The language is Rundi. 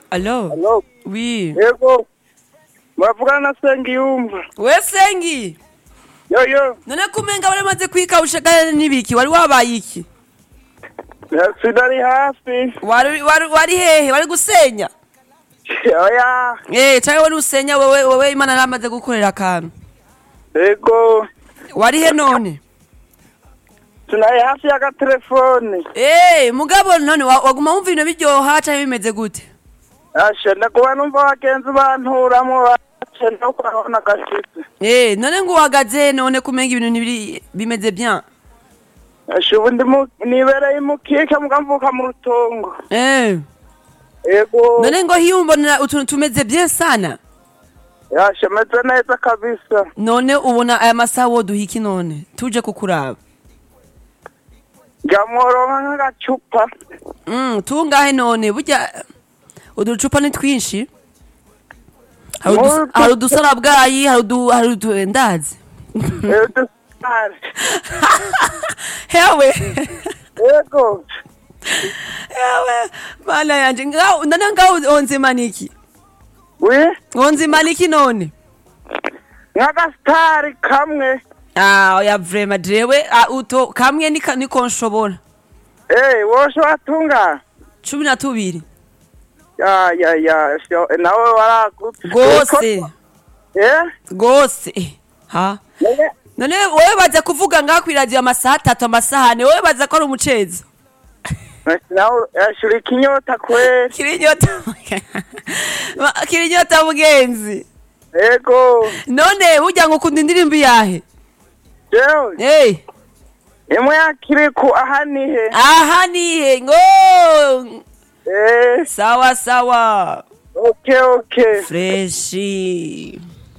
Allo? Hello. Oui. Yego. Muravugana na Sengiyumva. We Sengi. Yo yo. None kumenga baramaze kwikawusha kandi n'ibiki wari wabaye iki? Sinari hafi. Wari wari wari hehe wari gusenya? Oya. Eh, cyangwa wari usenya wewe wewe Imana yaramaze gukorera akantu. Yego. Wari he none? Sinari hafi y'agatelefone. Eh, mugabo none wa- waguma wumva ibintu biryoha cyangwa bimeze gute? Asha ndakuba numva abagenzi banturamo bace no kurabona gashitse. Eh, none ngo uhagaze none kumenga ibintu ntibiri bimeze bien. Asha ubu ndi mu- nibereye mukike mukamvuka mu rutongo. Eh, Yego. none ngo hiyumbonera utuntu tumeze bien sana. Asha meze neza kabisa. None ubona aya masaha woduha iki none? Tuje kukuraba. Ngamworonka nk'agacupa. Mm, tungahe none burya uducupa ni twinshi. Hari udus- Mutu- hari udusara bwayi, hari udu hari udu ndazi. Udusare. Hewe. Yego. Hewe. Mana yanje ngaho none ngaho onzima niki? Wi? Onzima niki none? Nk'agasitari kamwe. Ah, oya vrema jewe ah, uto kamwe nika niko nshobora. Eh, wosho watunga. cumi na tubiri Ya ya ya, sho nawe waragutse. rwose Eh? rwose Eh, ha None none wowe baza kuvuga ngaho kwiradiyo amasaha atatu amasahane wowe baza ko ari umucezi nawe yashura ikinyota kweli. kiri inyota Ma- kiri inyota mugenzi Yego. none burya ngo ukunda indirimbo yahe Jewe, hey imwe yakiri ku ahanihe. aha nihe ngo Eh, sawa sawa okay okay. freshi